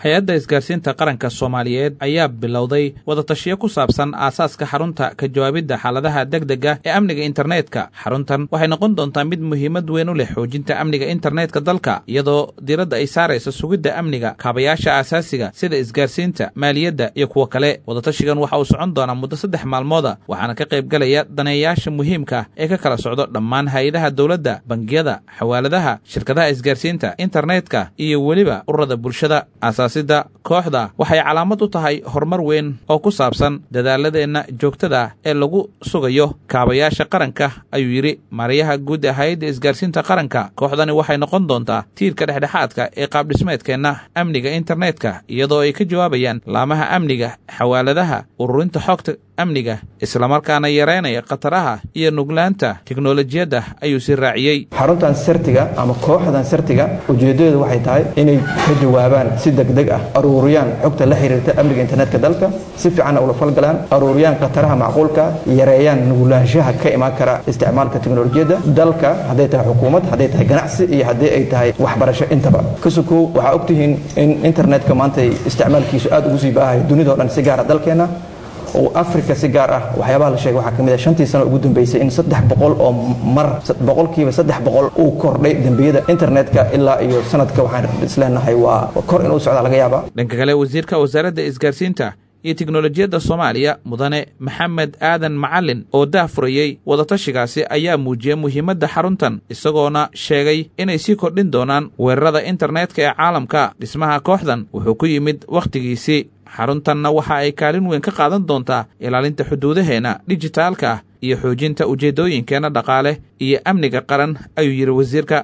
hay-adda isgaarsiinta qaranka soomaaliyeed ayaa bilowday wadatashiyo ku saabsan aasaaska xarunta ka jawaabidda xaaladaha degdega ee amniga internetka xaruntan waxay noqon doontaa mid muhiimad weyn u leh xoojinta amniga internetka dalka iyadoo diiradda ay saaraysa sugidda amniga kaabayaasha aasaasiga sida isgaarsiinta maaliyadda iyo kuwa kale wadatashigan waxa uu socon doonaa muddo saddex maalmooda waxaana ka qayb galaya daneeyayaasha muhiimka ah ee ka kala socdo dhammaan hay-adaha dowladda bangiyada xawaaladaha shirkadaha isgaarsiinta internetka iyo weliba ururada bulshada aasaasidda kooxda waxay calaamad u tahay horumar weyn oo ku saabsan dadaaladeenna joogtada ee lagu sugayo kaabayaasha qaranka ayuu yidhi maariyaha guud ee hay-adda isgaarsiinta qaranka kooxdani waxay noqon doontaa tiirka dhexdhexaadka ee qaabdhismeedkeenna amniga internetka iyadoo ay ka jawaabayaan laamaha amniga xawaaladaha ururinta xogta amniga islamarkaana yareynaya khataraha iyo nuglaanta teknolojiyadda ayuu si raaciyey xaruntan sirtiga ama kooxdan sirtiga ujeedadeedu waxay tahay inay ka jawaabaan si degdeg ah aruuriyaan xogta la xiriirta amniga internetka dalka si fiicanna ula falgalaan aruuriyaan khataraha macquulka yareeyaan nuglaanshaha ka imaan kara isticmaalka teknolojiyadda dalka hadday tahay xukuumad hadday tahay ganacsi iyo haddii ay tahay waxbarasho intaba kasukow waxaa ogtihiin in internetka maanta isticmaalkiisu aad ugu sii baahayo dunidao dhan si gaara dalkeenna oo africa si gaar ah waxyaabaha la sheegay waxaa ka mid ah shantii sano ugu dambeysay in saddex boqol oo mar boqolkiiba saddex boqol uu kordhay dembiyada internetka ilaa iyo sanadka waxaan isleenahay waa kor inuu socdaa laga yaabaa dhanka kale wasiirka wasaaradda isgaarsiinta iyo teknolojiyadda soomaaliya mudane maxamed aadan macalin oo daahfurayey wadatashigaasi ayaa muujiyey muhiimadda xaruntan isagoona sheegay inay sii kordhin doonaan weerarada internetka ee caalamka dhismaha kooxdan wuxuu ku yimid wakhtigiisii xaruntanna waxa ay kaalin weyn ka qaadan doontaa ilaalinta xuduudaheenna dijitaalka ah iyo xoojinta ujeeddooyinkeenna dhaqaale iyo amniga qaran ayuu yidhi wasiirka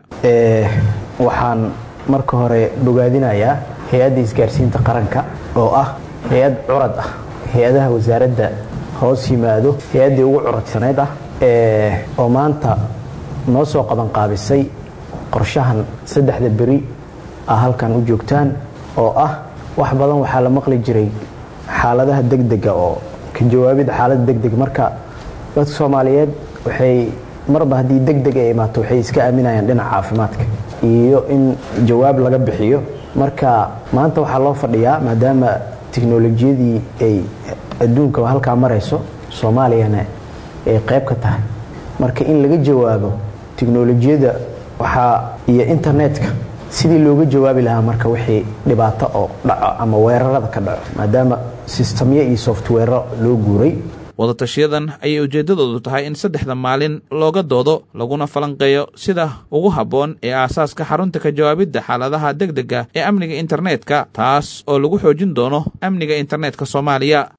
waxaan marka hore bogaadinayaa hay-adda isgaarsiinta qaranka oo ah hay-ad curad ah hay-adaha wasaaradda hoos yimaado hay-addii ugu curadsanayd ah oo maanta noo soo qabanqaabisay qorshahan saddexda beri ah halkan u joogtaan oo ah wax badan waxaa la maqli jiray xaaladaha degdega oo ka jawaabida xaalada degdeg marka dadka soomaaliyeed waxay marba haddii degdeg ay imaato waxay iska aaminayaan dhinaca caafimaadka iyo in jawaab laga bixiyo marka maanta waxaa loo fadhiyaa maadaama tiknolojiyadii ay adduunka halkaa marayso soomaaliyana ay qayb ka tahay marka in laga jawaabo tiknolojiyada waxaa iyo internetka sidii looga jawaabi lahaa marka wixii dhibaato oo dhaco ama weerarada ka dhaco maadaama sistamyo iyo softwero loo guuray wadatashiyadan ayay ujeeddadoodu tahay in saddexda maalin looga doodo laguna falanqeeyo sida ugu habboon ee aasaaska xarunta ka jawaabidda xaaladaha degdega ee amniga internetka taas oo lagu xoojin doono amniga internetka soomaaliya